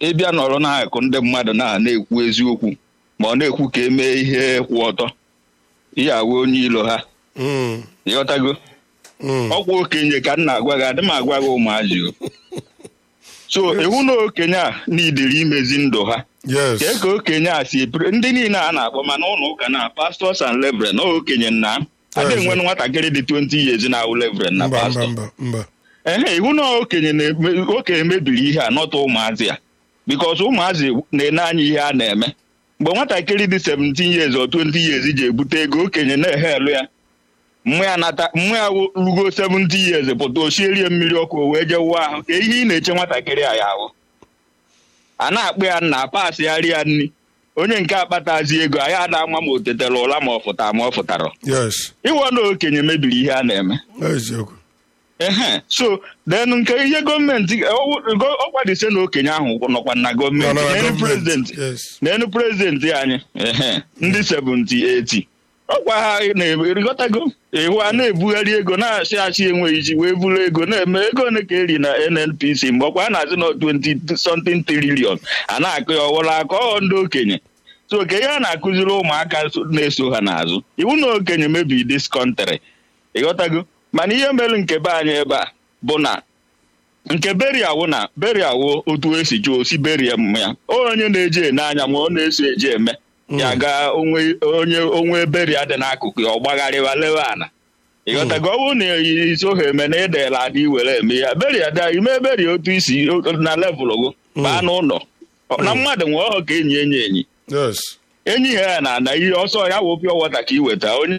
ịbịa nọrọ n'akụ ndị mmadụ na na-ekwu eziokwu ma ọ na-ekwu ka emee ihe kwụ ọtọ ihe awụ onye ilo ha Mm, ịghọtago mm. ọkwa okenye ka m na-agwa gị adị m agwa gị ụmụazị o so iwu na okenye a n'idiri imezi ndụ ha yes kee ka okenye a si epre ndị niile a na-akpọ mana ụlọ ụka na pastọs and levren na okenye nna a Yes. na-enwe nwatakịrị dị 20 years na-awụ levren na mba mba pastọ mba mba ehe iwu na okenye na-eme- okenye mebiri ihe a nọta ụmụazị ya bikos ụmụazị na-ene anya ihe a na-eme mgbe nwatakịrị dị 17 years or 20 years ji ebute ego okenye na-ehe elu ya mmụ ya nata mmụ ya wụ- rugo 70 years pụta ochierie mmiri ọkụ o wee jee wụọ ahụ ka ihe ị na-eche nwatakịrị a ya ahụ a na-akpụ ya nna pasịgharị ya nri onye nke akpatazi ego anyị ada ama ma o tetara ụla ma ọ fụtara ma ọ fụtara yes ịwọ na okenye mebiri ihe a na-eme eziokwu ehe so then nke ihe gọọmenti ọkwadise na okenye ahụ nọkwa na Nọ gọọmenti na n'elu gọọmenti, prezidenti yes n'elu prezidenti anyị ehe ndị 70 80 ọkwa ha na-erigọtago iwu a na-ebugharị ego na-achị achị enweghị iji wee buru ego na-eme ego ole ka eri na nnpc mgbe ọkwa a na-azị na 20 something trillion a na-akụ ya ọwụla aka ọ ndị okenye so ka ihe a na-akụziri ụmụaka so- na-eso ha n'azụ iwu na okenye mebi dis country ịghọtago mana ihe mere nke be anyị ebe a bụ na nke beriawo na beriawo otu esi chụọ osi berie m ya onye na-eje ene anya ma ọ na-eso eje eme ya ga onwe onye onwe beria dị n'akụkụ ya ọ gbagharịwa lewe ana ịghọtago ọ bụrụ na iso ha eme na edela ada iwere eme ya beria da ime beria otu isi o- na levụl go baa n'ụlọ na mmadụ nwee ọhụ ka enyi enyi enyi yes enyi ha ya na ana ihe ọsọ ya wụ pịọ wọta ka iweta onye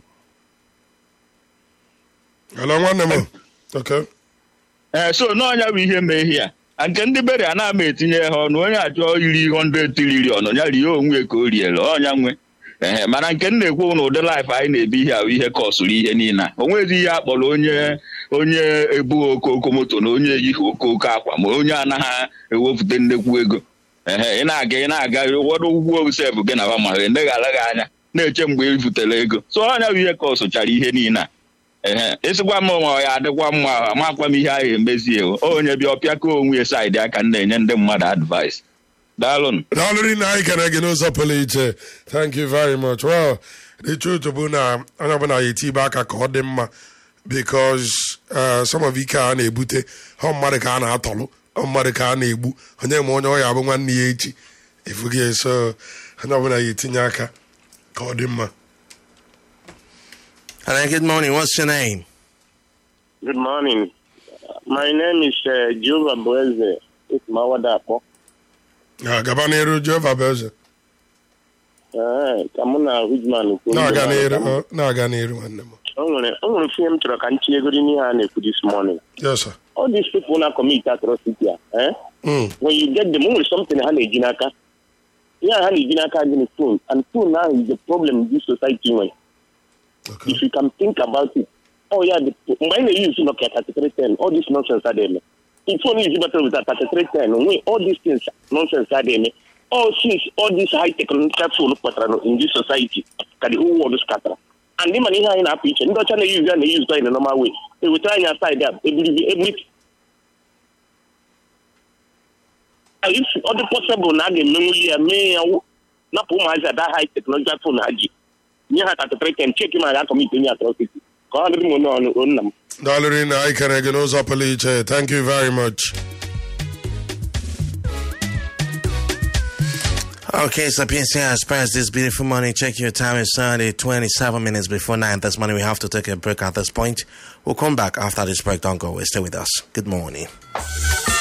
hello nwanne m okay ee so n'ọnya bụ ihe mee ihe a nke ndị beri a na-ama etinye ha ọnụ onye achọ iri 100 trilion ya rie onwe ka o riere ọnya nwe ee mana nke m na-ekwu na ụdị laịf anyị na-ebi ihe ahụ ihe kọsụrụ ihe niile a. o nwezi ihe akpọrọ onye onye ebu okoko moto na onye eyighị okoko akwa ma onye anaghị ewepụta nnekwu ego ee ị na-aga ị na-aga ụfọdụ ụgwọ sef gị na ma eneghara gị anya na-eche mgbe ị butere ego so ọnya bụ ihe kọsụchara ihe niile a ehe ịsịkwa m ma ọ ya adịkwa mma amakwa m ihe ahụ emezie o onye bịa ọpịa ka onwe ya saịdị aka m na-enye ndị mmadụ advice daalụnụ daalụrị na anyị kere gị n'ụzọ pụrụ iche thank you very much well the truth bụ na onye ọbụla ya etibe aka ka ọ dị mma because uh, some of ike a na-ebute ọ mmadụ ka a na-atọlụ ọ mmadụ ka a na-egbu onye ma onye ọya bụ nwanne ya echi efughị eso onye ọbụla ya etinye aka ka ọ dị mma Hello, good morning. What's your name? Good morning. My name is uh, Jehovah Boeze. It's Mawadapo. Ya, gaba n'iru jehova bụ eze Uh, ka mụ na Hujman kwuo. na-aga n'iru ọ, na-aga n'iru nwanne m O nwere o nwere ihe m chọrọ ka m tinye ego n'ihe a na-ekwu this morning. yes sir All these people na commit atrocity a, eh? Mm, When you get them, o nwere something ha na-eji n'aka. Ihe a ha na-eji n'aka dị na phone and phone now is the problem this society nwere. okay. If you can think about it. Oh yeah, the, mgbe anyị na-use Nokia 3310, all this nonsense adịghị eme. The phone is better with a 3310. Onwe all these things nonsense adịghị eme. All since all this high technological phone kpatara no- in this society ka the whole world scatter. And ịma na ihe anyị na-apụ iche ndị ọcha na-eyuzu ya na-eyuzu in a normal way. Ewetara anyị aside a ebiribi ebiri if ọ dị possible na a ga-emenwuli ya mee ya wụ- napụ ụmụazị ada high technological phone ha ji nye ha 3310 cheki ma ga kọmit onye atrocity ka ọ dịrị m onye ọnụ onye nna m daalụrị na anyị kere gị n'ụzọ pụrụ iche thank you very much Okay, so PNC Express this beautiful morning. Check your time. It's Sunday, 27 minutes before 9 this morning. We have to take a break at this point. We'll come back after this break. Don't go away. Stay with us. Good morning.